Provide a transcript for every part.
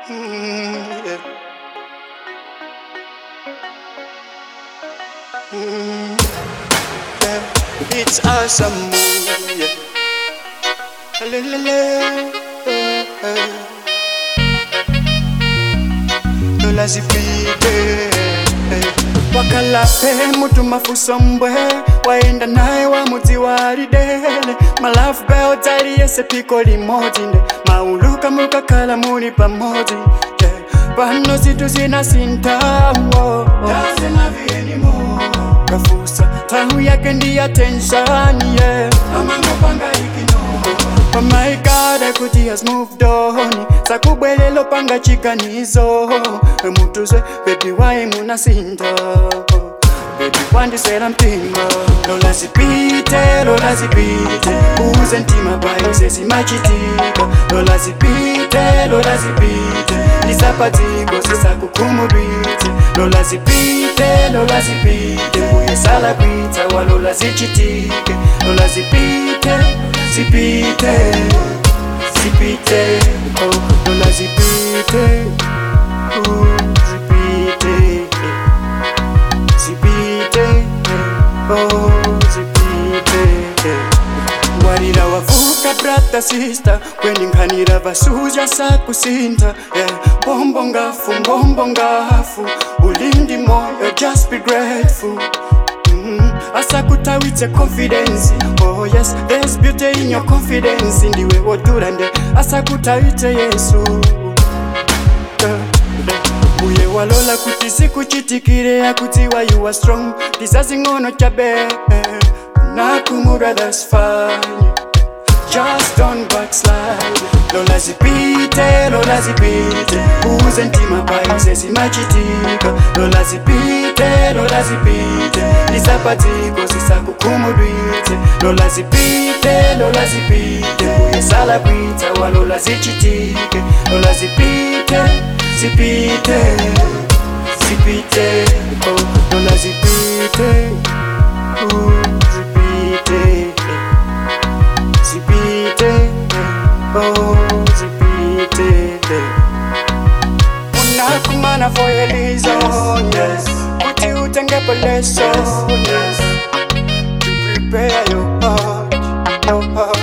Mm, yeah. Mm, yeah. It's awesome, yeah. La, la, la, Lola zipite wakalape mutu mafuso mbwe waenda naye wa muti walidele malafu beotali yese piko limodzi nde mauluka mukakhala muli pamodzi yeah. pano zinthu zinasintawo kafusa tahu yake ndi attention yeah. Oh my God, kuti has moved on sakubwelelo panga chiganizo mutuzwe bebi wayi munasinta bebi wandisela mpinga lola zipite lola zipite uze ntima bayo sesimachitika lola zipite lola zipite lisapatiko sisakukhumudwitse lola zipite lola zipite mbuye sala kwitsa walola zichitike lola zipite zipite zipite oh lola zipite uh, zipite zipite oh zipite walira wavuka brata sister kweninkanira vasuja sakusinta yeah. bombo ngafu mbombo ngafu ulindi moyo just be grateful Mm, asakutawitse confidence oh yes there's beauty in your confidence ndiwe wodurande asakutawitse yesu Yeah, yeah. uye walola kuti sikuchitikire yakutiwa you are strong ndisazing'ono chabe nakumura that's fine just don't backslide lola zipite lola zipite uze ntima paise simachitika lola zipite lola zipite lisapatiko sisakukhumudwitse lola zipite lola zipite mbuye sala kwitsa walola zichitike lola zipite zipite zipite oh, lola zipite uh, zipite zipite oh zipite unakumana for a reason yes kuti utengepo lesson yes to prepare your heart your heart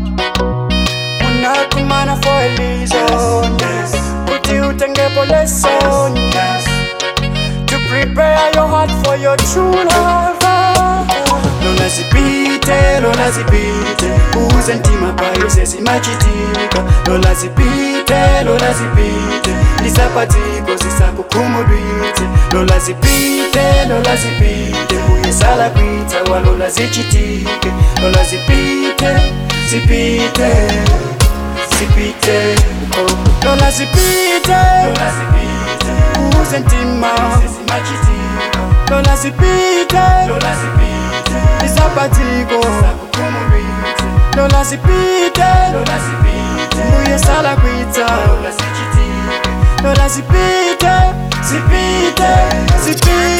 unakumana for a reason yes kuti utengepo lesson yes to prepare your heart for your true lover lola zipite lola zipite uze ntima payo sesimachitika lola zipite lola zipite lisapatiko sisakukhumudwitse lola zipite lola zipite mbuye sala kwitsa walola zichitike lola zipite zipite zipite oh. lola zipite lola zipite uze ntima sesimachitika lola zipite lola zipite lisapatiko lola zipite lola zipite mbuye sala kwitsa lola zichitike lola zipite zipite zipite